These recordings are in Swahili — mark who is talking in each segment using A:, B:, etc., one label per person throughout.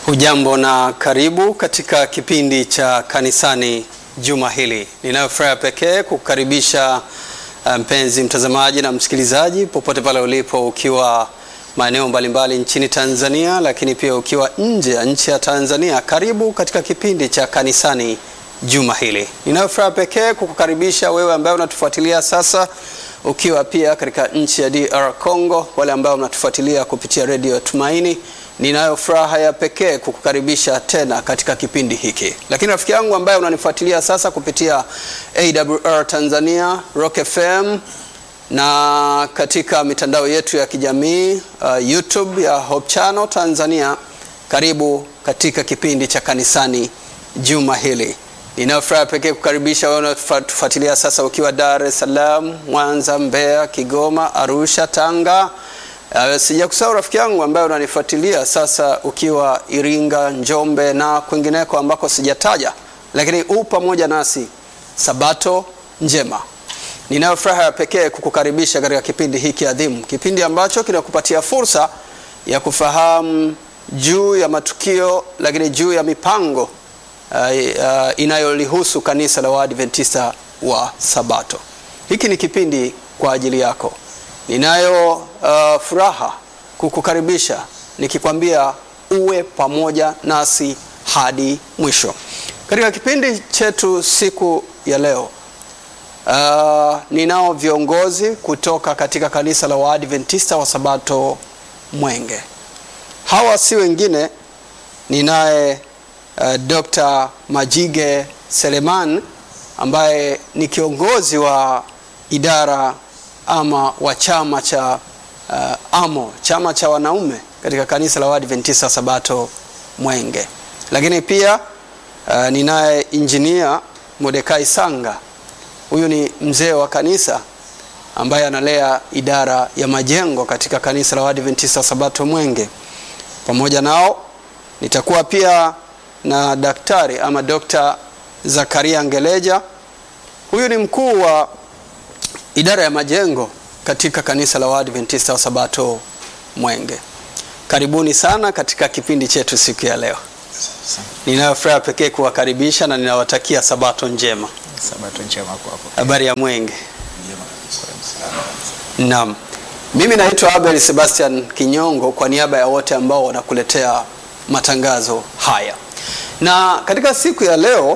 A: Hujambo na karibu katika kipindi cha kanisani juma hili. Ninayo furaha pekee kukukaribisha mpenzi mtazamaji na msikilizaji popote pale ulipo, ukiwa maeneo mbalimbali nchini Tanzania, lakini pia ukiwa nje ya nchi ya Tanzania. Karibu katika kipindi cha kanisani juma hili. Ninayo furaha pekee kukukaribisha wewe ambaye unatufuatilia sasa ukiwa pia katika nchi ya DR Congo, wale ambao mnatufuatilia kupitia redio Tumaini. Ninayo furaha ya pekee kukukaribisha tena katika kipindi hiki. Lakini rafiki yangu ambaye unanifuatilia sasa kupitia AWR Tanzania, Rock FM na katika mitandao yetu ya kijamii uh, YouTube ya Hope Channel Tanzania, karibu katika kipindi cha kanisani juma hili. Ninayo furaha pekee kukaribisha wewe unatufuatilia sasa ukiwa Dar es Salaam, Mwanza, Mbeya, Kigoma, Arusha, Tanga. Uh, sijakusahau rafiki yangu ambaye unanifuatilia sasa ukiwa Iringa, Njombe na kwingineko ambako sijataja, lakini u pamoja nasi. Sabato njema. Ninayo furaha ya pekee kukukaribisha katika kipindi hiki adhimu, kipindi ambacho kinakupatia fursa ya kufahamu juu ya matukio, lakini juu ya mipango uh, uh, inayolihusu kanisa la Waadventista wa Sabato. Hiki ni kipindi kwa ajili yako. Ninayo uh, furaha kukukaribisha nikikwambia uwe pamoja nasi hadi mwisho katika kipindi chetu siku ya leo. Uh, ninao viongozi kutoka katika kanisa la Waadventista wa Sabato Mwenge. Hawa si wengine, ninaye uh, Dr. Majige Seleman ambaye ni kiongozi wa idara ama wa chama cha uh, AMO, chama cha wanaume katika kanisa la Waadventista Sabato Mwenge. Lakini pia uh, ninaye injinia Modekai Sanga. Huyu ni mzee wa kanisa ambaye analea idara ya majengo katika kanisa la Waadventista Sabato Mwenge. Pamoja nao nitakuwa pia na daktari ama Dr. Zakaria Ngeleja. Huyu ni mkuu wa idara ya majengo katika kanisa la Waadventista wa Sabato Mwenge. Karibuni sana katika kipindi chetu siku ya leo. Ninayo furaha pekee kuwakaribisha na ninawatakia Sabato njema.
B: Sabato njema kwako.
A: Habari ya Mwenge? Naam. Mimi naitwa Abel Sebastian Kinyongo kwa niaba ya wote ambao wanakuletea matangazo haya. Na katika siku ya leo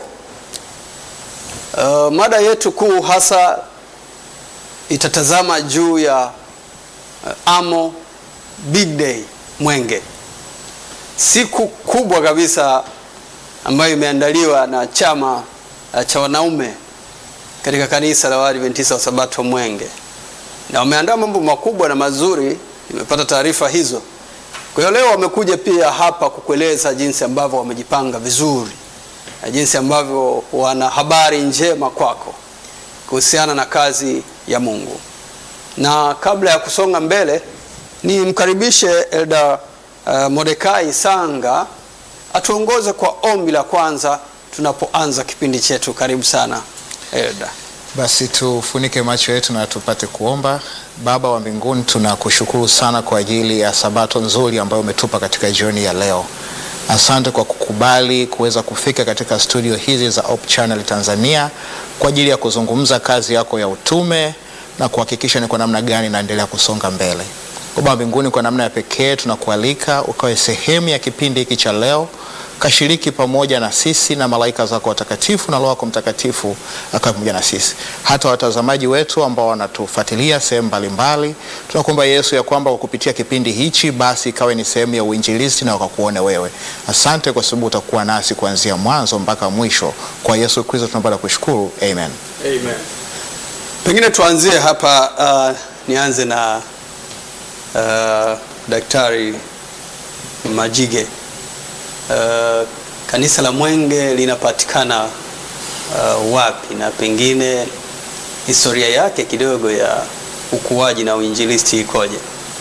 A: uh, mada yetu kuu hasa itatazama juu ya uh, AMO Big Day Mwenge, siku kubwa kabisa ambayo imeandaliwa na chama uh, cha wanaume katika kanisa la Waadventista wa Sabato Mwenge, na wameandaa mambo makubwa na mazuri. Nimepata taarifa hizo. Kwa hiyo leo wamekuja pia hapa kukueleza jinsi ambavyo wamejipanga vizuri na jinsi ambavyo wana habari njema kwako kuhusiana na kazi ya Mungu. Na kabla ya kusonga mbele, ni mkaribishe Elda uh, Modekai Sanga atuongoze kwa ombi la kwanza tunapoanza kipindi chetu. Karibu sana Elda.
B: Basi tufunike macho yetu na tupate kuomba. Baba wa mbinguni, tunakushukuru sana kwa ajili ya sabato nzuri ambayo umetupa katika jioni ya leo. Asante kwa kukubali kuweza kufika katika studio hizi za Hope Channel Tanzania kwa ajili ya kuzungumza kazi yako ya utume na kuhakikisha ni kwa namna gani naendelea kusonga mbele. Baba mbinguni, kwa namna ya pekee tunakualika ukawe sehemu ya kipindi hiki cha leo, kashiriki pamoja na sisi na malaika zako watakatifu na Roho yako Mtakatifu akawe pamoja na sisi, hata watazamaji wetu ambao wanatufuatilia sehemu mbalimbali. Tunakuomba Yesu ya kwamba kwa kupitia kipindi hichi basi ikawe ni sehemu ya uinjilisti na wakakuone wewe. Asante kwa sababu utakuwa nasi kuanzia mwanzo mpaka mwisho. Kwa Yesu Kristo tunapenda kushukuru, amen.
A: Amen. Pengine tuanzie hapa uh, nianze na uh, Daktari Majige. Uh, kanisa la Mwenge linapatikana uh, wapi na pengine historia yake kidogo ya ukuaji na uinjilisti ikoje?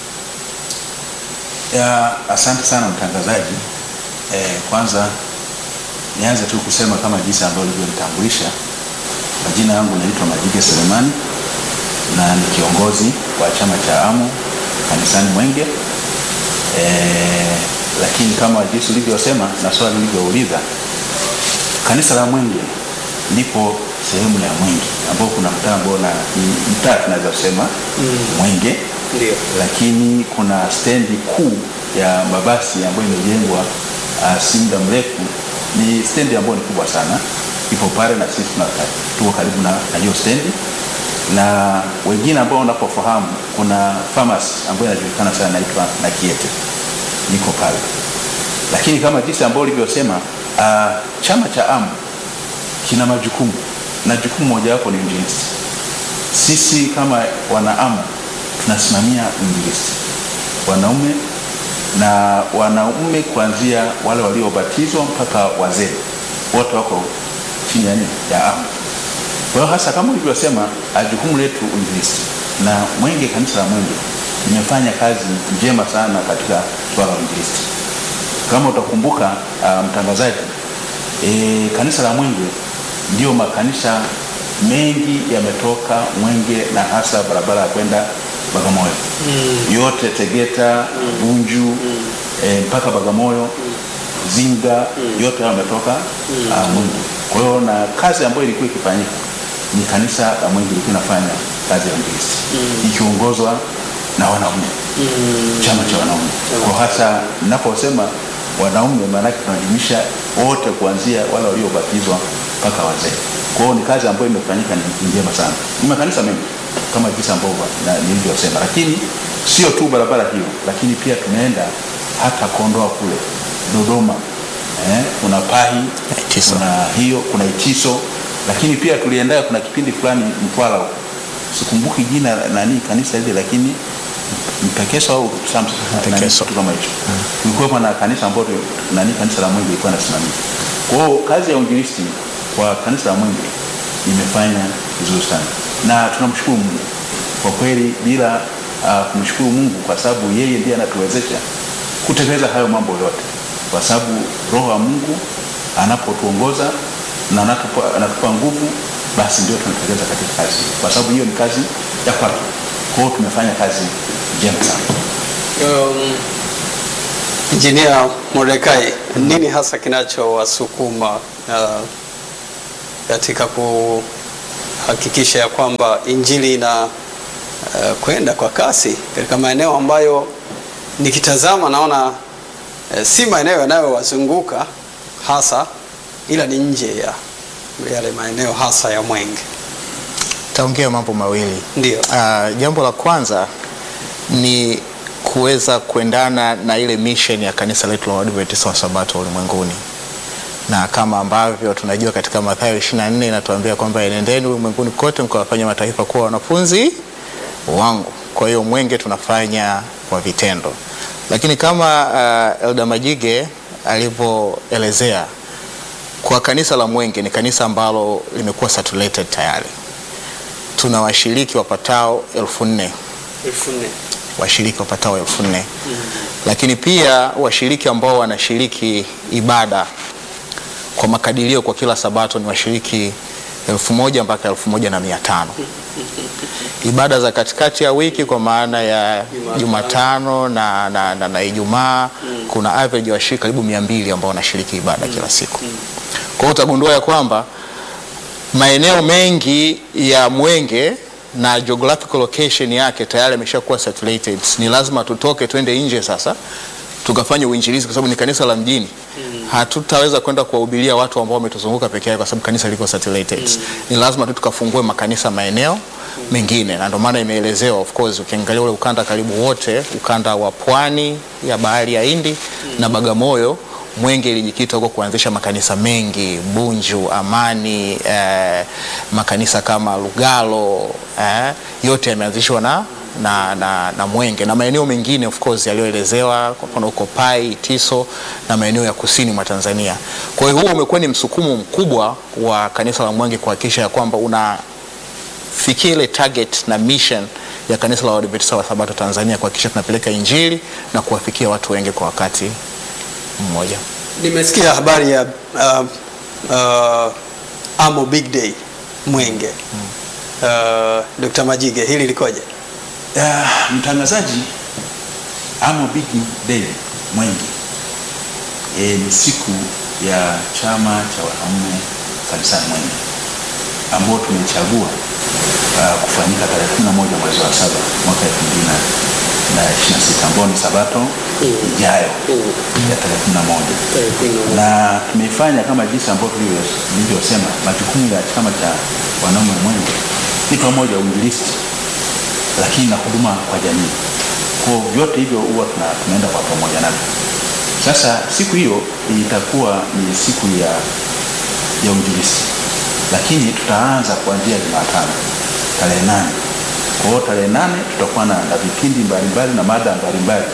C: Ya, asante sana mtangazaji. Eh, kwanza nianze tu kusema kama jinsi ambavyo ulivyonitambulisha. Majina yangu naitwa Majige Selemani na ni kiongozi wa chama cha AMO kanisani Mwenge. Eh, lakini lakini kama jinsi ulivyosema na swali ulivyouliza, kanisa la Mwenge lipo sehemu ya Mwenge ambao kuna mtaa ambao na ni mtaa tunaweza kusema Mwenge
A: Ndio.
C: lakini kuna stendi kuu ya mabasi ambayo imejengwa uh, si muda mrefu. Ni stendi ambayo ni kubwa sana, ipo pale na sisi tuna- tuko karibu na na hiyo stendi, na wengine ambao wanapofahamu, kuna pharmacy ambayo inajulikana sana inaitwa na Kiete, niko pale. Lakini kama jinsi ambao ulivyosema, uh, chama cha AMU kina majukumu na jukumu mojawapo ni uinjilisti. Sisi kama wanaamu tunasimamia uinjilisti, wanaume na wanaume, kuanzia wale waliobatizwa mpaka wazee, wote wako chini ya nini? ya amu. Kwa hiyo hasa kama ulivyosema, ah, jukumu letu uinjilisti, na Mwenge, kanisa la Mwenge limefanya kazi njema sana katika swala la uinjilisti. Kama utakumbuka uh, mtangazaji, e, kanisa la Mwenge ndio makanisa mengi yametoka Mwenge na hasa barabara ya kwenda Bagamoyo yote Tegeta, Bunju e, mpaka Bagamoyo, Zinga yote hayo yametoka uh, Mwenge. Kwa hiyo na kazi ambayo ilikuwa ikifanyika ni kanisa la Mwenge ilikuwa inafanya kazi ya uinjilisti ikiongozwa na wanaume chama cha wanaume. Kwa hasa ninaposema wanaume, maanake tunajumuisha wote kuanzia wale waliobatizwa mpaka wazee. Kwa hiyo ni kazi ambayo imefanyika ni njema sana. Ni makanisa mengi kama jinsi ambavyo na- nilivyosema, lakini sio tu barabara hiyo, lakini pia tumeenda hata Kondoa kule Dodoma, eh, kuna Pahi,
B: Itiso.
C: kuna hiyo, kuna Itiso, lakini pia tulienda, kuna kipindi fulani Mtwara huko sikumbuki jina la- nani kanisa hili lakini Mpekeso au Samson nani,
B: Mpekeso.
C: kitu kama hicho kulikuwa na kanisa ambalo nani kanisa la Mwenge ilikuwa nasimamia. Kwa hiyo kazi ya uinjilisti kwa kanisa la Mwenge imefanya vizuri sana, na tunamshukuru Mungu kwa kweli, bila uh, kumshukuru Mungu kwa sababu yeye ndiye anatuwezesha kutekeleza hayo mambo yote, kwa sababu Roho wa Mungu anapotuongoza na anatupa, anatupa nguvu, basi ndio tunatekeleza katika kazi, hii. kwa sababu hiyo ni kazi ya kwake. Kwa hiyo tumefanya kazi njema sana.
A: Um, Injinia Mordekai, nini hasa kinachowasukuma uh, katika kuhakikisha ya kwamba injili ina uh, kwenda kwa kasi katika maeneo ambayo nikitazama naona uh, si maeneo yanayowazunguka hasa, ila ni nje ya yale maeneo hasa ya Mwenge?
B: Taongea mambo mawili.
A: Ndio.
B: Uh, jambo la kwanza ni kuweza kuendana na ile mission ya kanisa letu la Waadventista wa Sabato ulimwenguni, na kama ambavyo tunajua katika Mathayo 24 inatuambia kwamba enendeni ulimwenguni kote mkawafanya mataifa kuwa wanafunzi wangu. Kwa hiyo Mwenge tunafanya kwa vitendo, lakini kama uh, Elda Majige alivyoelezea kwa kanisa la Mwenge ni kanisa ambalo limekuwa saturated tayari. Tuna washiriki wapatao elfu nne
A: elfu nne
B: washiriki wapatao elfu nne lakini pia washiriki ambao wanashiriki ibada kwa makadirio kwa kila sabato ni washiriki elfu moja mpaka elfu moja na mia tano ibada za katikati ya wiki kwa maana ya Jumatano na, na, na, na Ijumaa kuna average ya washiriki karibu mia mbili ambao wanashiriki ibada kila siku. Kwa hiyo utagundua ya kwamba maeneo mengi ya Mwenge na geographical location yake tayari yameshakuwa saturated. Ni lazima tutoke twende nje sasa tukafanye uinjilizi, kwa sababu ni kanisa la mjini. Hatutaweza kwenda kuwahubiria watu ambao wametuzunguka peke yake, kwa sababu kanisa liko saturated. Ni lazima tu tukafungue makanisa maeneo mengine, na ndio maana imeelezewa. Of course ukiangalia ule ukanda karibu wote, ukanda wa pwani ya bahari ya Hindi na Bagamoyo Mwenge ilijikita huko kuanzisha makanisa mengi Bunju, Amani, eh, makanisa kama Lugalo eh, yote yameanzishwa na, na, na, na Mwenge na maeneo mengine of course yaliyoelezewa, kwa mfano huko Pai, Tiso na maeneo ya kusini mwa Tanzania. Kwa hiyo huo umekuwa ni msukumo mkubwa wa kanisa la Mwenge kuhakikisha ya kwamba unafikia ile target na mission ya kanisa la Waadventista wa Sabato Tanzania kuhakikisha tunapeleka injili na kuwafikia watu wengi kwa wakati mmoja.
A: Nimesikia habari ya uh, uh, Amo Big Day Mwenge. Uh, Dr. Majige, hili likoje?
C: Ah, mtangazaji Amo Big Day Mwenge e, ni siku ya chama cha wanaume kanisani Mwenge ambao tumechagua uh, kufanyika tarehe 11 mwezi wa saba mwaka 2026 ambao ni sabato ijayo ya tarehe 11 na tumeifanya kama jinsi ambavyo nilivyosema, majukumu ya chama cha wanaume Mwenge ni pamoja uinjilisti, lakini na huduma kwa jamii. Kwa vyote hivyo huwa tuna- tunaenda kwa pamoja navyo. Sasa siku hiyo itakuwa ni siku ya ya uinjilisti, lakini tutaanza kuanzia Jumatano tarehe nane. Kwa hiyo tarehe nane tutakuwa na, na vipindi mbalimbali na mada mbalimbali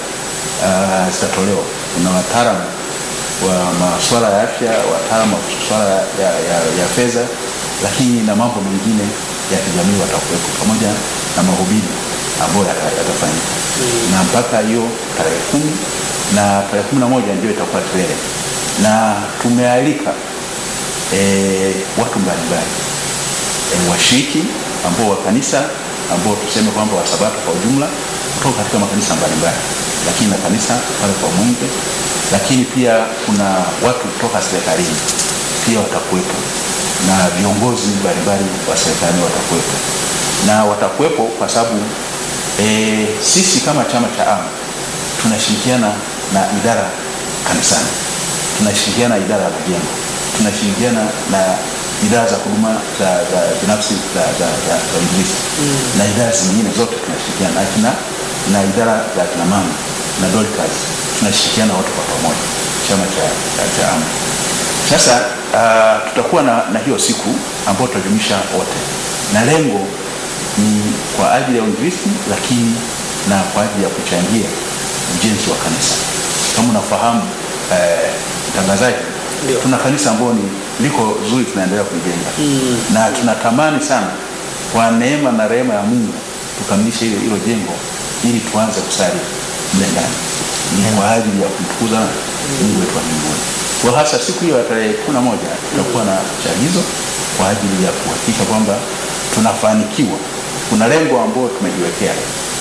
C: uh, zitatolewa. Kuna wataalamu wa masuala ya afya, wataalamu wa masuala ya, ya, ya, ya fedha, lakini na mambo mengine ya kijamii watakuwepo pamoja na mahubiri ambayo yata- yatafanyika na mpaka hiyo tarehe kumi na tarehe kumi na moja ndio itakuwa kilele na tumealika e, watu mbalimbali e, washiriki ambao wa kanisa ambao tuseme kwamba wasabato kwa ujumla kutoka katika makanisa mbalimbali, lakini na kanisa pale kwa Mwenge, lakini pia kuna watu kutoka serikalini pia watakuwepo na viongozi mbalimbali wa serikali watakuwepo na watakuwepo kwa sababu e, sisi kama chama cha AMA tunashirikiana na idara kanisani, tunashirikiana na idara ya majengo, tunashirikiana na idara za huduma za, za binafsi za, za, za, za uinjilisti na idara zingine zote tunashirikiana na kina, na idara za kina mama na Dorcas tunashirikiana wote kwa pamoja, chama cha, cha, cha AMA. Sasa uh, tutakuwa na, na hiyo siku ambayo tutajumuisha wote na lengo ni kwa ajili ya uinjilisti, lakini na kwa ajili ya kuchangia ujenzi wa kanisa. Kama unafahamu eh, mtangazaji, tuna kanisa ambalo ni liko zuri, tunaendelea kulijenga na tunatamani sana kwa neema na rehema ya Mungu tukamilishe hilo hilo jengo ili tuanze kusali mle ndani, ni kwa ajili ya kumtukuza Mungu wetu wa mbinguni. Kwa hasa siku hiyo ya tarehe kumi na moja tutakuwa na chagizo kwa ajili ya kuhakikisha kwamba tunafanikiwa. Kuna lengo ambalo tumejiwekea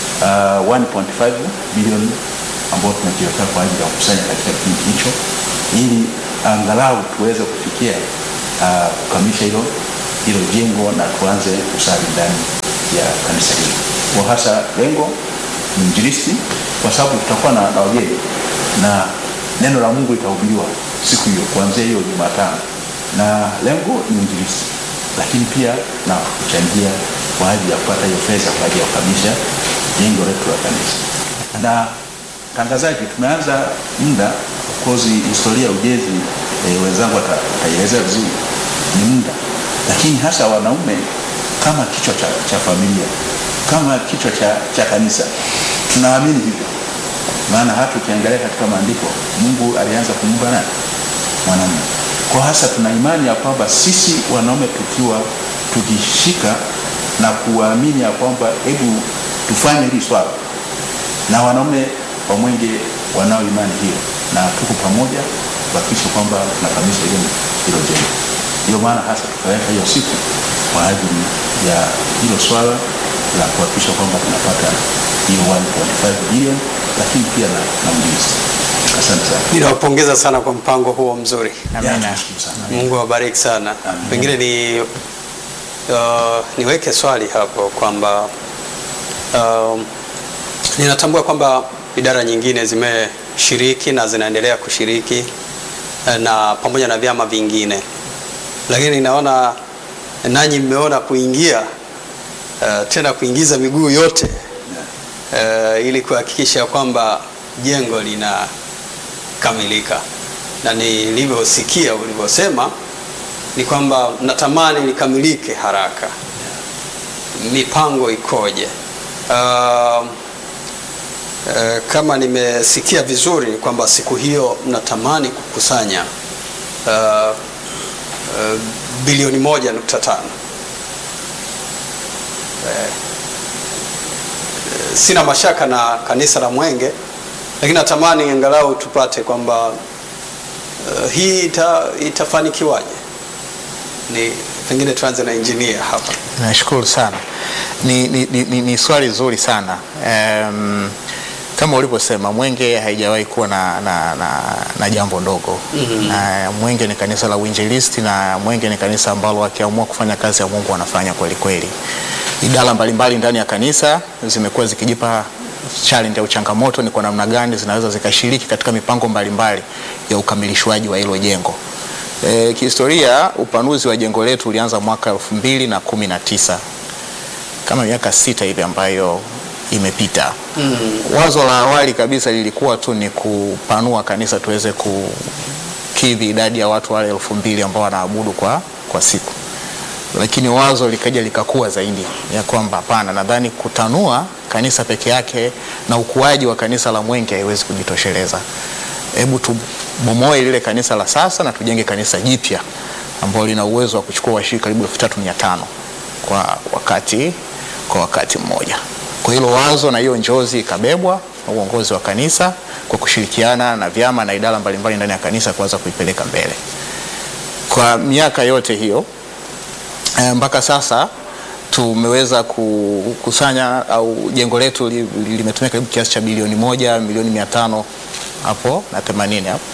C: uh, 1.5 bilioni ambao tumejiwekea kwa ajili ya kukusanya katika kipindi hicho, ili angalau tuweze kufikia uh, kukamilisha hilo hilo jengo na tuanze kusali ndani ya kanisa hili. Kwa hasa lengo ni injilisti, kwa sababu tutakuwa na, na wageni na neno la Mungu litahubiriwa siku hiyo kuanzia hiyo Jumatano, na lengo ni injilisti, lakini pia na kuchangia kwa ajili ya kupata hiyo fedha kwa ajili ya kukamilisha jengo letu la kanisa. Na tangazaji, tumeanza muda kozi historia ya ujenzi e, wenzangu wata- wataielezea vizuri, ni muda, lakini hasa wanaume kama kichwa cha, cha familia kama kichwa cha, cha kanisa tunaamini hivyo maana hata ukiangalia katika maandiko Mungu alianza kumuumba nani? Mwanamume. Kwa hasa tuna imani ya kwamba sisi wanaume tukiwa tukishika na kuamini ya kwamba hebu tufanye hili swala, na wanaume wa Mwenge wanao imani hiyo, na tuko pamoja kuhakikisha kwamba tunakamilisha hilo hilo jengo. Ndio maana hasa tukaweka hiyo siku kwa ajili ya hilo swala la kuhakikisha kwamba tunapata hiyo 1.5 bilioni, lakini pia na, na ulinzi. Asante sana.
A: Ninawapongeza sana kwa mpango huo mzuri.
B: Amina.
C: Ya, tunashukuru sana.
A: Mungu awabariki sana. Pengine ni uh, niweke swali hapo kwamba um, ninatambua kwamba idara nyingine zimeshiriki na zinaendelea kushiriki eh, na pamoja na vyama vingine, lakini ninaona nanyi mmeona kuingia uh, tena kuingiza miguu yote uh, ili kuhakikisha kwamba jengo linakamilika, na nilivyosikia ulivyosema ni kwamba natamani likamilike haraka. Mipango ikoje? Uh, uh, kama nimesikia vizuri ni kwamba siku hiyo mnatamani kukusanya uh, uh, bilioni moja nukta tano. Eh, sina mashaka na kanisa la Mwenge, lakini natamani angalau tupate kwamba uh, hii ita, itafanikiwaje? Ni pengine tuanze na engineer hapa.
B: Nashukuru sana. Ni, ni, ni, ni, ni swali zuri sana. Um, kama ulivyosema Mwenge haijawahi kuwa na, na, na, na jambo ndogo mm-hmm. na Mwenge ni kanisa la uinjilisti na Mwenge ni kanisa ambalo wakiamua kufanya kazi ya Mungu wanafanya kweli kweli. Idara mbalimbali ndani ya kanisa zimekuwa zikijipa challenge au changamoto ni kwa namna gani zinaweza zikashiriki katika mipango mbalimbali ya ukamilishwaji wa hilo jengo. E, kihistoria upanuzi wa jengo letu ulianza mwaka elfu mbili na kumi na tisa kama miaka sita hivi ambayo imepita. Mm. Wazo la awali kabisa lilikuwa tu ni kupanua kanisa tuweze kukidhi idadi ya watu wale elfu mbili ambao wanaabudu kwa, kwa siku, lakini wazo likaja likakuwa zaidi ya kwamba hapana, nadhani kutanua kanisa peke yake na ukuaji wa kanisa la Mwenge haiwezi kujitosheleza. Hebu tubomoe lile kanisa la sasa na tujenge kanisa jipya ambalo lina uwezo wa kuchukua washiriki karibu elfu tatu mia tano kwa wakati, kwa wakati mmoja. Kwa hilo wazo na hiyo njozi ikabebwa na uongozi wa kanisa kwa kushirikiana na vyama na idara mbalimbali ndani ya kanisa kuanza kuipeleka mbele. Kwa miaka yote hiyo e, mpaka sasa tumeweza kukusanya au jengo letu li- li- limetumia karibu kiasi cha bilioni moja milioni mia tano hapo na themanini hapo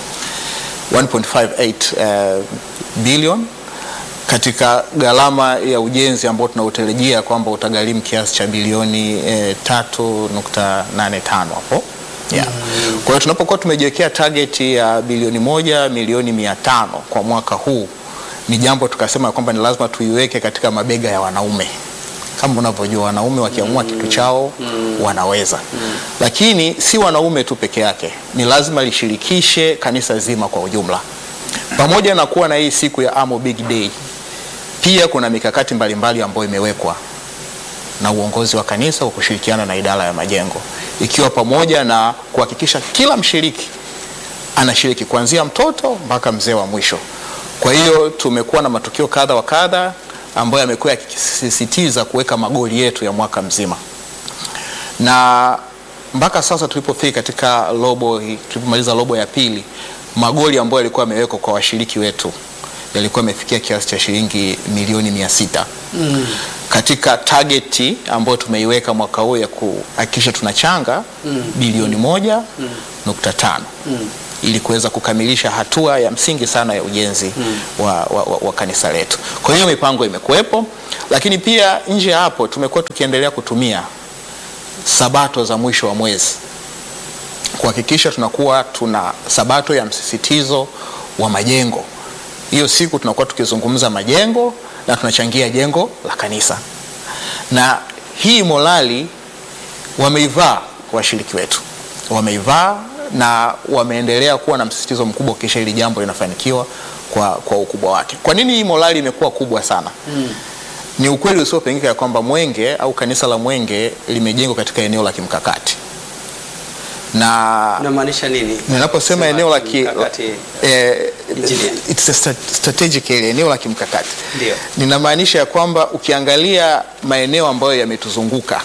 B: 1.58 uh, billion katika gharama ya ujenzi ambao tunautarajia kwamba utagharimu kiasi cha bilioni eh, 3.85 hapo yeah. Kwa hiyo tunapokuwa tumejiwekea target ya bilioni moja milioni mia tano kwa mwaka huu, ni jambo tukasema kwamba ni lazima tuiweke katika mabega ya wanaume. Kama unavyojua wanaume wakiamua kitu chao wanaweza, lakini si wanaume tu peke yake, ni lazima lishirikishe kanisa zima kwa ujumla. Pamoja na kuwa na hii siku ya Amo Big Day, pia kuna mikakati mbalimbali ambayo imewekwa na uongozi wa kanisa kwa kushirikiana na idara ya majengo, ikiwa pamoja na kuhakikisha kila mshiriki anashiriki kuanzia mtoto mpaka mzee wa mwisho. Kwa hiyo tumekuwa na matukio kadha wa kadha ambayo yamekuwa yakisisitiza kuweka magoli yetu ya mwaka mzima, na mpaka sasa tulipofika katika robo, hii- tulipomaliza robo ya pili, magoli ambayo yalikuwa yamewekwa kwa washiriki wetu yalikuwa yamefikia kiasi cha shilingi milioni mia sita mm. katika tageti ambayo tumeiweka mwaka huu ya kuhakikisha tunachanga mm. bilioni moja mm. nukta tano mm. ili kuweza kukamilisha hatua ya msingi sana ya ujenzi mm. wa, wa, wa, wa kanisa letu. Kwa hiyo mipango imekuwepo, lakini pia nje ya hapo tumekuwa tukiendelea kutumia sabato za mwisho wa mwezi kuhakikisha tunakuwa tuna sabato ya msisitizo wa majengo. Hiyo siku tunakuwa tukizungumza majengo na tunachangia jengo la kanisa, na hii morali wameivaa washiriki wetu, wameivaa na wameendelea kuwa na msisitizo mkubwa kisha hili jambo linafanikiwa kwa, kwa ukubwa wake. Kwa nini hii morali imekuwa kubwa sana? mm. Ni ukweli usiopingika ya kwamba Mwenge au kanisa la Mwenge limejengwa katika eneo la kimkakati na
A: Unamaanisha nini?
B: ninaposema
A: Sema
B: eneo la ki,
A: kimkakati.
B: eh,
A: Engineer.
B: it's a stra- strategic area, eneo la kimkakati
A: Ndio.
B: ninamaanisha ya kwamba ukiangalia maeneo ambayo yametuzunguka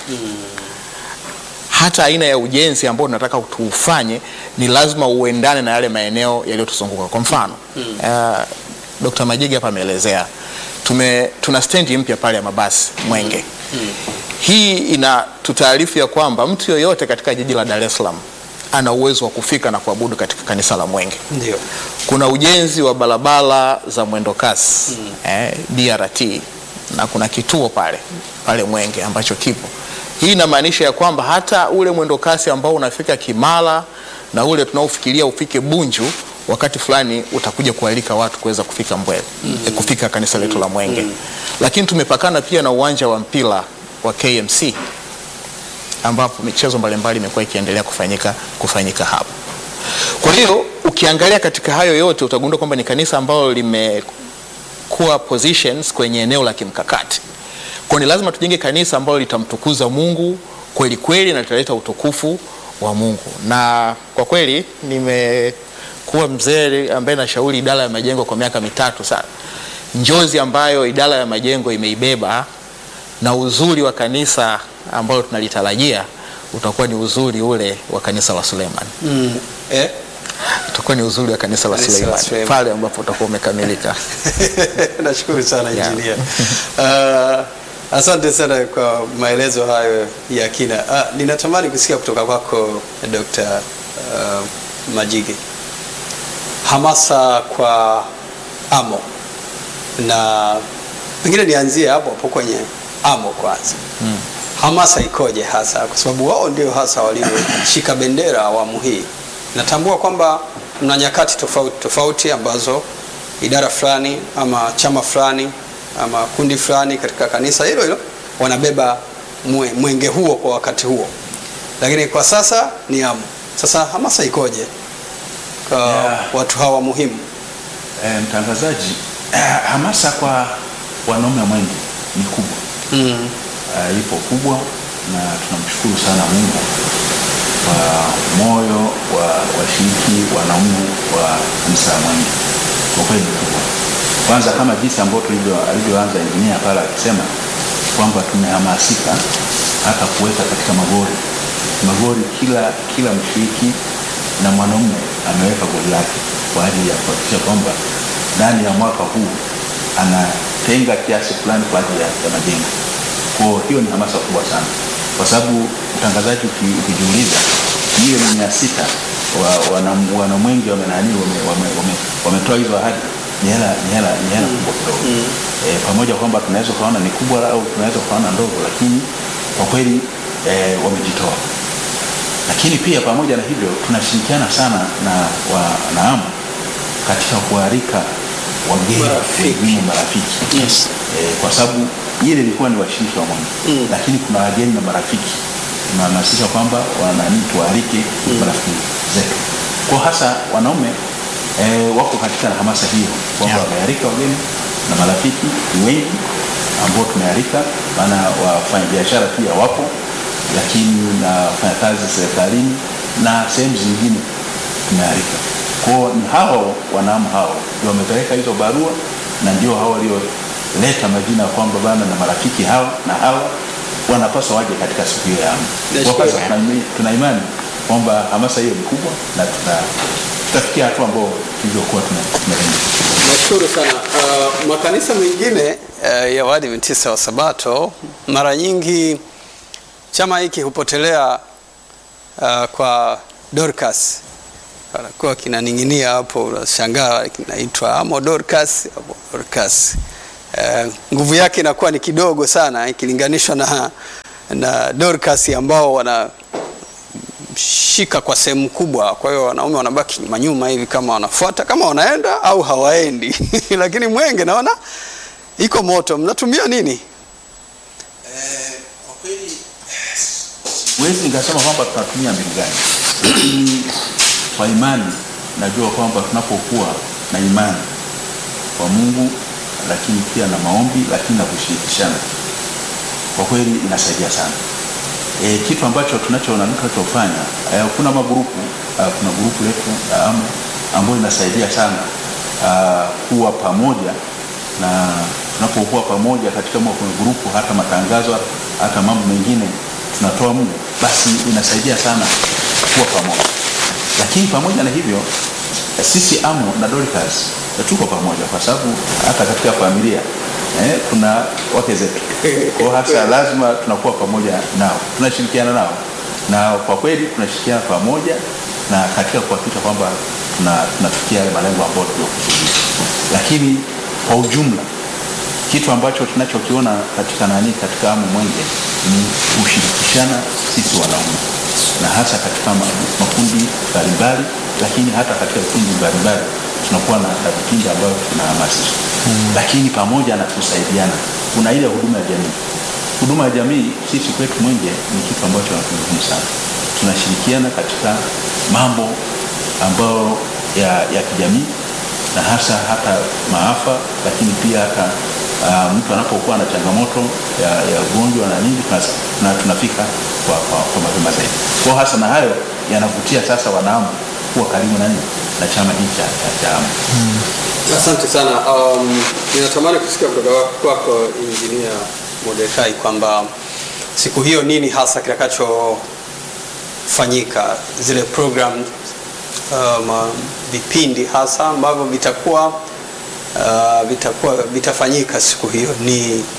B: hata aina ya ujenzi ambao tunataka tuufanye ni lazima uendane na yale maeneo yaliyotuzunguka. Kwa mfano uh, Dr. Majigi hapa ameelezea tume tuna stendi mpya pale ya mabasi Mwenge. Hii ina tutaarifu ya kwamba mtu yoyote katika jiji la Dar es Salaam ana uwezo wa kufika na kuabudu katika kanisa la Mwenge
A: Ndio.
B: kuna ujenzi wa barabara za mwendo kasi eh, BRT na kuna kituo pale pale Mwenge ambacho kipo. Hii inamaanisha ya kwamba hata ule mwendo kasi ambao unafika Kimara na ule tunaofikiria ufike Bunju wakati fulani utakuja kualika watu kuweza kufika Mbwele eh, kufika kanisa letu la Mwenge. Lakini tumepakana pia na uwanja wa mpira wa KMC ambapo michezo mbalimbali imekuwa ikiendelea kufanyika kufanyika hapo. Kwa hiyo ukiangalia katika hayo yote utagundua kwamba ni kanisa ambalo limekuwa positions kwenye eneo la kimkakati. Kwa ni lazima tujenge kanisa ambalo litamtukuza Mungu kweli kweli na litaleta utukufu wa Mungu. Na kwa kweli nimekuwa mzee ambaye nashauri idara ya majengo kwa miaka mitatu sana. Njozi ambayo idara ya majengo imeibeba na uzuri wa kanisa ambalo tunalitarajia utakuwa ni uzuri ule wa kanisa la Suleiman
A: Mm. Eh?
B: utakuwa ni uzuri wa kanisa la
A: Kanisa la
B: Suleiman
A: Suleiman.
B: pale ambapo utakuwa umekamilika.
A: Nashukuru sana
B: Yeah.
A: injinia. Uh, Asante sana kwa maelezo hayo ya kina. Ah, ninatamani kusikia kutoka kwako Dr. uh, Majige, hamasa kwa AMO, na pengine nianzie hapo hapo kwenye AMO kwanza.
B: Mm.
A: Hamasa ikoje hasa, kwa sababu wao ndio hasa walioshika bendera awamu hii. Natambua kwamba mna nyakati tofauti tofauti ambazo idara fulani ama chama fulani ama kundi fulani katika kanisa hilo hilo wanabeba mwe, mwenge huo kwa wakati huo, lakini kwa sasa ni AMO. Sasa hamasa ikoje kwa
C: Yeah.
A: watu hawa muhimu?
C: E, mtangazaji, hamasa kwa wanaume mwenge ni kubwa
A: Mm.
C: uh, ipo kubwa na tunamshukuru sana Mungu kwa moyo wa washiriki wanaume wa kanisa la Mwenge. Kwa kweli ni kubwa. Kwanza kama jinsi ambavyo tulivyo alivyoanza injinia pale akisema kwamba tumehamasika hata kuweka katika magori magori, kila kila mshiriki na mwanaume ameweka goli lake kwa ajili ya kuhakikisha kwamba ndani ya mwaka huu anatenga kiasi fulani kwa ajili ya, ya majengo. Kwa hiyo ni hamasa kubwa sana, kwa sababu mtangazaji, uki- ukijiuliza milioni mia sita wa, wana, wanamwenge wamenani wametoa wame, wame, wametoa hizo ahadi ni hela ni hela ni hela kubwa kidogo e, pamoja kwamba tunaweza kuona ni kubwa au tunaweza kuona ndogo, lakini kwa kweli e, wamejitoa. Lakini pia pamoja na hivyo tunashirikiana sana na wanaamu katika kualika wageni
A: Marafiki.
C: wengine marafiki
A: Yes.
C: eh, kwa sababu ile ilikuwa ni washiriki wa Mwenge
A: Mm.
C: lakini kuna wageni na marafiki tunahamasisha kwamba wanani tualike marafiki zetu kwa hasa wanaume eh, wako katika hamasa hiyo kwamba
B: Yeah.
C: wamealika wageni na marafiki ni wengi ambao tumealika, maana wafanya biashara pia wapo, lakini na wafanyakazi serikalini na sehemu zingine tumealika. Kwao ni hao wanaamu hao ndio wamepeleka hizo barua na ndio hao walioleta majina ya kwamba bana na marafiki hawa na hawa wanapaswa waje katika siku hiyo ya AMO. Kwa
A: Nashukuru.
C: sasa tuna imi- tuna imani kwamba hamasa hiyo ni kubwa na tuta- tutafikia hatua ambao tulivyokuwa tume- tumelenga.
A: Nashukuru sana. Uh, makanisa mengine uh, ya Waadventista wa Sabato mara nyingi chama hiki hupotelea uh, kwa Dorcas, anakuwa kinaning'inia hapo, unashangaa kinaitwa amo Dorcas, amo Dorcas. Uh, nguvu yake inakuwa ni kidogo sana ikilinganishwa na, na Dorcas ambao wana shika kwa sehemu kubwa. Kwa hiyo wanaume wanabaki nyuma nyuma hivi, kama wanafuata kama wanaenda au hawaendi lakini mwenge naona iko moto. Mnatumia nini?
C: Kwa kweli siwezi nikasema kwamba tunatumia mbinu gani, lakini kwa imani najua kwamba tunapokuwa na imani kwa Mungu, lakini pia na maombi, lakini na kushirikishana, kwa kweli inasaidia sana. E, kitu ambacho tunachoona tunachofanya e, kuna magrupu uh, kuna grupu letu la AMO ambayo inasaidia sana uh, kuwa pamoja na tunapokuwa pamoja katika mwa kwenye grupu, hata matangazo, hata mambo mengine tunatoa mle, basi inasaidia sana kuwa pamoja. Lakini pamoja na hivyo sisi AMO na Dorcas tuko pamoja, kwa sababu hata katika familia eh, kuna wake zetu kwa hasa lazima tunakuwa pamoja nao, tunashirikiana nao, na kwa kweli tunashirikiana pamoja na katika kuhakikisha kwamba tuna- tunafikia yale malengo ambayo tuliokusudia. Lakini kwa ujumla kitu ambacho tunachokiona katika nani katika AMO Mwenge ni kushirikishana sisi wanaume na hasa katika ma- makundi mbalimbali, lakini hata katika vikundi mbalimbali tunakuwa na na vipindi ambavyo tunahamasisha lakini pamoja na kusaidiana, kuna ile huduma ya jamii. Huduma ya jamii sisi kwetu Mwenge ni kitu ambacho ni muhimu sana. Tunashirikiana katika mambo ambayo ya, ya kijamii na hasa hata maafa, lakini pia hata uh, mtu anapokuwa na changamoto ya, ya ugonjwa na nini tunas- tuna, tunafika kwa, kwa, kwa mapema zaidi. Kwa hasa na hayo yanavutia sasa wanaamu kuwa karibu na nini na chama hiki cha, cha, cha AMO.
A: Asante sana. Um, ninatamani kusikia kutoka kwako Injinia Mordekai kwamba siku hiyo nini hasa kitakachofanyika, zile program um, vipindi hasa ambavyo vitakuwa uh, vitakuwa vitafanyika siku hiyo ni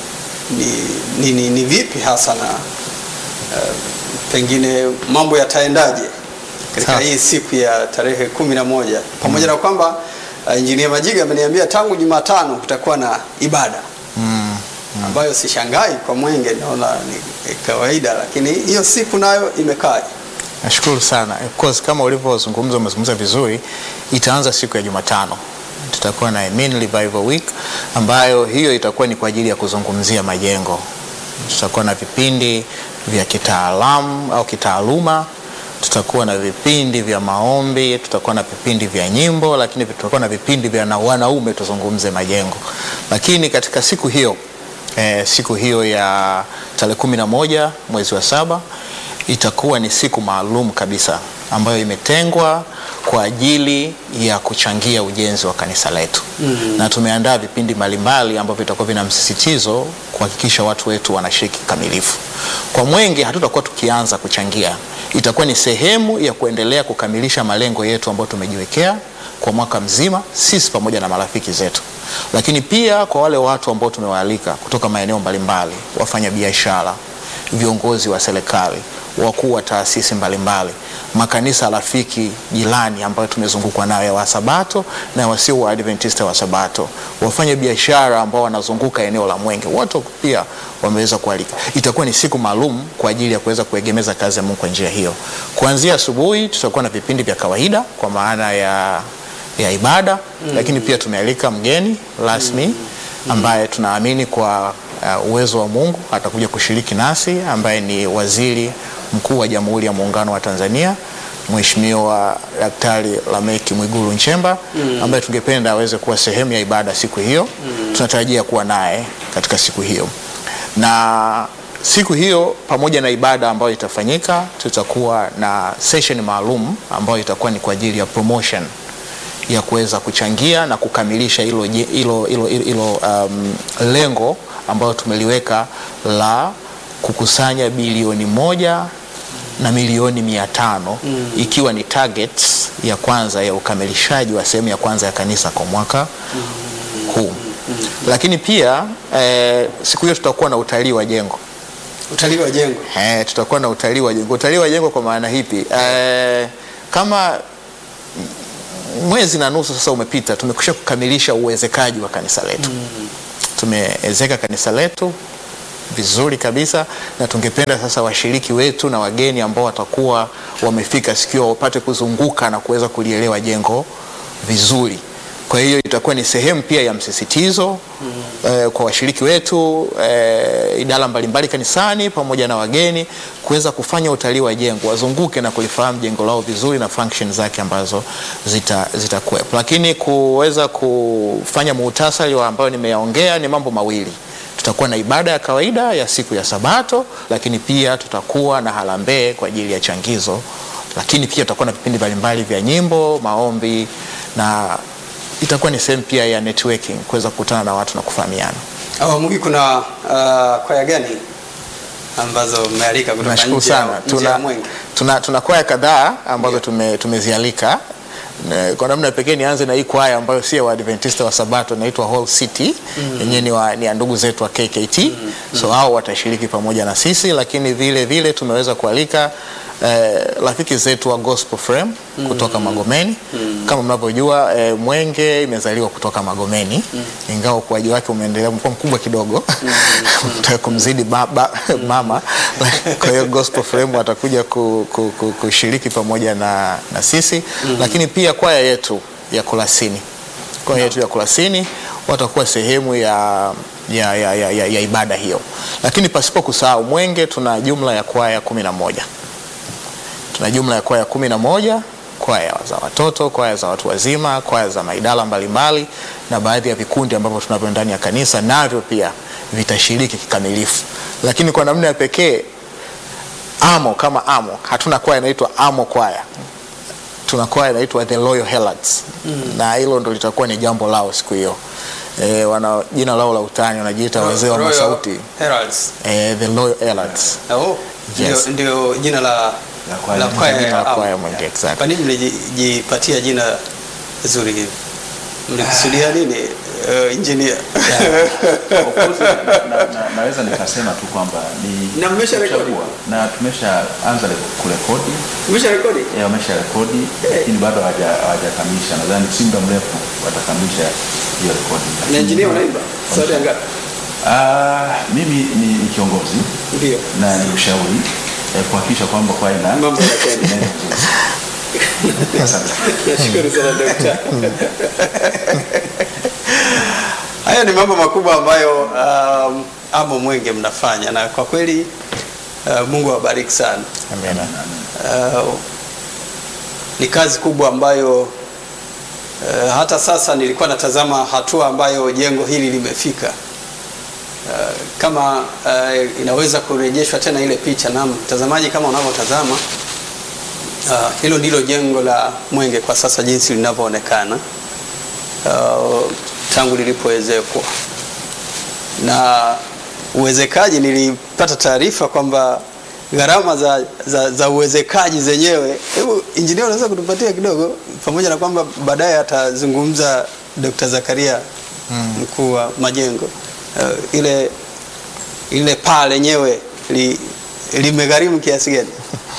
A: ni, ni, ni, ni vipi hasa na uh, pengine mambo yataendaje katika
B: Sawa.
A: hii siku ya tarehe kumi na moja pamoja na kwamba uh, injinia Majiga ameniambia tangu Jumatano kutakuwa na ibada
B: Mm.
A: ambayo sishangai kwa Mwenge, naona ni kawaida, lakini hiyo siku nayo imekaja.
B: Nashukuru sana. Of course kama ulivyozungumza umezungumza vizuri, itaanza siku ya Jumatano. Tutakuwa na Amen Revival Week ambayo hiyo itakuwa ni kwa ajili ya kuzungumzia majengo. Tutakuwa na vipindi vya kitaalamu au kitaaluma, tutakuwa na vipindi vya maombi, tutakuwa na vipindi vya nyimbo, lakini tutakuwa na vipindi vya na wanaume tuzungumze majengo. Lakini katika siku hiyo eh, siku hiyo ya tarehe kumi na moja mwezi wa saba itakuwa ni siku maalum kabisa ambayo imetengwa kwa ajili ya kuchangia ujenzi wa kanisa letu mm-hmm. na tumeandaa vipindi mbalimbali ambavyo vitakuwa vina msisitizo kuhakikisha watu wetu wanashiriki kikamilifu. Kwa Mwenge hatutakuwa tukianza kuchangia, itakuwa ni sehemu ya kuendelea kukamilisha malengo yetu ambayo tumejiwekea kwa mwaka mzima, sisi pamoja na marafiki zetu, lakini pia kwa wale watu ambao tumewaalika kutoka maeneo mbalimbali, wafanya biashara, viongozi wa serikali, wakuu wa taasisi mbalimbali, makanisa rafiki jirani ambayo tumezungukwa nayo ya Wasabato na wasio wa Adventista wa Sabato, wafanya biashara ambao wanazunguka eneo la Mwenge, wote pia wameweza kualika. Itakuwa ni siku maalum kwa ajili ya kuweza kuegemeza kazi ya Mungu kwa njia hiyo. Kuanzia asubuhi tutakuwa na vipindi vya kawaida kwa maana ya ya ibada mm. Lakini pia tumealika mgeni rasmi ambaye tunaamini kwa uh, uwezo wa Mungu atakuja kushiriki nasi ambaye ni Waziri Mkuu wa Jamhuri ya Muungano wa Tanzania Mheshimiwa Daktari Lameki Mwigulu Nchemba mm. ambaye tungependa aweze kuwa sehemu ya ibada siku hiyo mm. Tunatarajia kuwa naye katika siku hiyo na siku hiyo pamoja na ibada ambayo itafanyika, tutakuwa na session maalum ambayo itakuwa ni kwa ajili ya promotion ya kuweza kuchangia na kukamilisha hilo je- hilo hilo hilo um, lengo ambayo tumeliweka la kukusanya bilioni moja na milioni mia tano mm. ikiwa ni targets ya kwanza ya ukamilishaji wa sehemu ya kwanza ya kanisa kwa mwaka huu. Lakini pia eh, siku hiyo tutakuwa na utalii wa jengo.
A: Utalii wa jengo
B: Eh, tutakuwa na utalii wa jengo. Utalii wa jengo kwa maana hipi? Eh, kama mwezi na nusu sasa umepita, tumekwisha kukamilisha uwezekaji wa kanisa letu mm. Tumeezeka kanisa letu vizuri kabisa, na tungependa sasa washiriki wetu na wageni ambao watakuwa wamefika sikio wapate kuzunguka na kuweza kulielewa jengo vizuri. Kwa hiyo itakuwa ni sehemu pia ya msisitizo mm. eh, kwa washiriki wetu eh, idara mbalimbali kanisani pamoja na wageni kuweza kufanya utalii wa jengo, wazunguke na kulifahamu jengo lao vizuri na function zake ambazo zitakuwepo zita zitakuwepo. Lakini kuweza kufanya muhtasari wa ambayo nimeyaongea ni mambo mawili tutakuwa na ibada ya kawaida ya siku ya Sabato, lakini pia tutakuwa na harambee kwa ajili ya changizo, lakini pia tutakuwa na vipindi mbalimbali vya nyimbo, maombi na itakuwa ni sehemu pia ya networking, kuweza kukutana na watu na kufahamiana.
A: awamu hii kuna uh, kwaya gani ambazo mmealika kutoka
B: Nashukuru
A: nje ya-
B: sana.
A: nje ya
B: Tuna,
A: Mwenge?
B: tuna, tuna kwaya kadhaa ambazo tume, tumezialika Ne- kwa namna pekee nianze na hii kwaya ambayo si ya Waadventista wa Sabato inaitwa Whole City yenyewe ni, wa, ni ya ndugu zetu wa KKT so hao watashiriki pamoja na sisi, lakini vile vile tumeweza kualika eh, rafiki zetu wa Gospel Frame kutoka Magomeni. Kama mnavyojua eh, Mwenge imezaliwa kutoka Magomeni ingawa ukuaji wake umeendelea umekuwa mkubwa kidogo Unataka kumzidi baba mama. Kwa hiyo Gospel Frame watakuja ku, ku, ku, kushiriki pamoja na, na sisi lakini pia kwaya yetu ya Kurasini kwaya yetu ya Kurasini watakuwa sehemu ya, ya, ya, ya, ya, ya ibada hiyo, lakini pasipo kusahau Mwenge tuna jumla ya kwaya kumi na moja tuna jumla ya kwaya kumi na moja kwaya za watoto, kwaya za watu wazima, kwaya za maidara mbalimbali na baadhi ya vikundi ambavyo tunavyo ndani ya kanisa navyo pia vitashiriki kikamilifu. Lakini kwa namna ya pekee Amo kama Amo, hatuna kwaya inaitwa Amo kwaya, tuna kwaya inaitwa The Loyal Heralds na hilo ndo litakuwa ni jambo lao siku hiyo. E, wana jina lao la utani wanajiita wazee wa
A: Royal
B: masauti
A: Heralds.
B: e, The Loyal Heralds.
A: Oh,
B: Yes.
A: ndio, ndio jina la
C: La kwaya.
A: la kwaya
B: Jina la
A: ya
B: kwaya
A: Amo.
B: Mwenge, exactly.
A: Kwa nini mlijipatia jina zuri hivi? mlikusudia nini uh, engineer?
C: Of course, na, na, naweza nikasema tu kwamba ni
A: Na mmesha rekodi?
C: kuchagua. na tumeshaanza re- kurekodi
A: Umesha rekodi?
C: eh, wamesha rekodi lakini bado hawaja- hawajakamilisha. Nadhani si muda mrefu watakamilisha hiyo rekodi.
A: Na
C: Lakini-
A: engineer unaimba? Sauti ya ngapi?
C: Ah, mimi ni, ni kiongozi
A: Ndio.
C: na ni ushauri eh, kuhakikisha kwamba kwa ina
A: Mambo yanakwenda.
C: inaenda vizuri. Asante.
A: Nashukuru sana dokta. Haya ni mambo makubwa ambayo um, amo mwenge mnafanya na kwa kweli uh, Mungu awabariki sana.
B: Amina.
A: Uh, ni kazi kubwa ambayo uh, hata sasa nilikuwa natazama hatua ambayo jengo hili limefika. Uh, kama uh, inaweza kurejeshwa tena ile picha, na mtazamaji, kama unavyotazama uh, hilo ndilo jengo la Mwenge kwa sasa jinsi linavyoonekana uh, tangu lilipoezekwa na uwezekaji. Nilipata taarifa kwamba gharama za, za, za uwezekaji zenyewe, hebu injinia, unaweza kutupatia kidogo, pamoja na kwamba baadaye atazungumza Dr. Zakaria mkuu wa majengo uh, ile ile paa lenyewe li, limegharimu kiasi gani?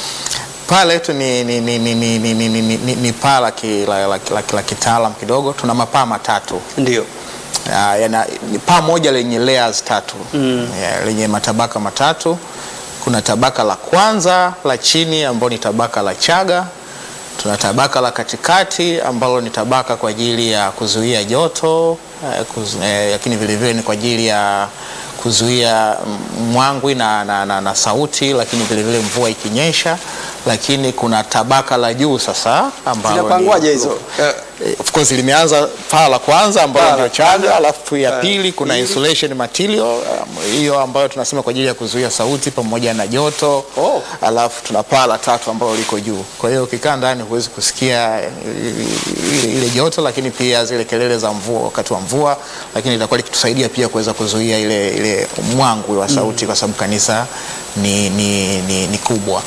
B: Paa letu ni, ni, ni, ni, ni, ni, ni, ni, ni, ni paa la, ki, la, la, la, la kitaalam kidogo. Tuna mapaa matatu
A: Ndio.
B: Ya, yana, ni paa moja lenye layers tatu
A: Mm.
B: ya, lenye matabaka matatu. Kuna tabaka la kwanza la chini ambalo ni tabaka la chaga. Tuna tabaka la katikati ambalo ni tabaka kwa ajili ya kuzuia joto eh, kuzu, eh, lakini vilevile ni kwa ajili ya kuzuia mm, mwangwi na, na, na, na sauti, lakini vilevile mvua ikinyesha. Lakini kuna tabaka la juu sasa ambalo ni-
A: Zinapangwaje hizo? Eh,
B: Eh, of course limeanza paa la kwanza
A: Paa
B: ambalo
A: la
B: ndio
A: kwanza.
B: chaga, alafu ya
A: Paa
B: pili kuna
A: pili.
B: insulation material um, hiyo ambayo tunasema kwa ajili ya kuzuia sauti pamoja na joto
A: Oh.
B: alafu tuna paa la tatu ambalo liko juu. Kwa hiyo ukikaa ndani huwezi kusikia eh, ile, ile joto, lakini pia zile kelele za mvua wakati wa mvua, lakini itakuwa likitusaidia pia kuweza kuzuia ile, ile mwangwi wa sauti kwa sababu kanisa ni, ni, ni, ni kubwa.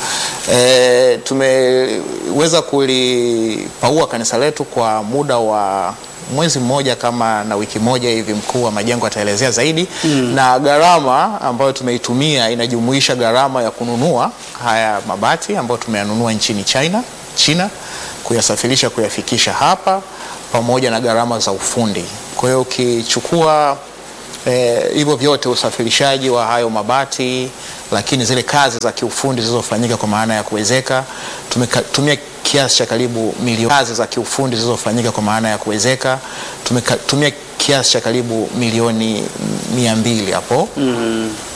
B: E, tumeweza kulipaua kanisa letu kwa muda wa mwezi mmoja kama na wiki moja hivi, mkuu wa majengo ataelezea zaidi na gharama ambayo tumeitumia inajumuisha gharama ya kununua haya mabati ambayo tumeyanunua nchini China, China kuyasafirisha kuyafikisha hapa pamoja na gharama za ufundi. Kwa hiyo ukichukua eh, hivyo vyote usafirishaji wa hayo mabati, lakini zile kazi za kiufundi zilizofanyika kwa maana ya kuwezeka, tumetumia kiasi cha karibu milioni kazi za kiufundi zilizofanyika kwa maana ya kuwezeka, tumetumia kiasi cha karibu milioni mia mbili hapo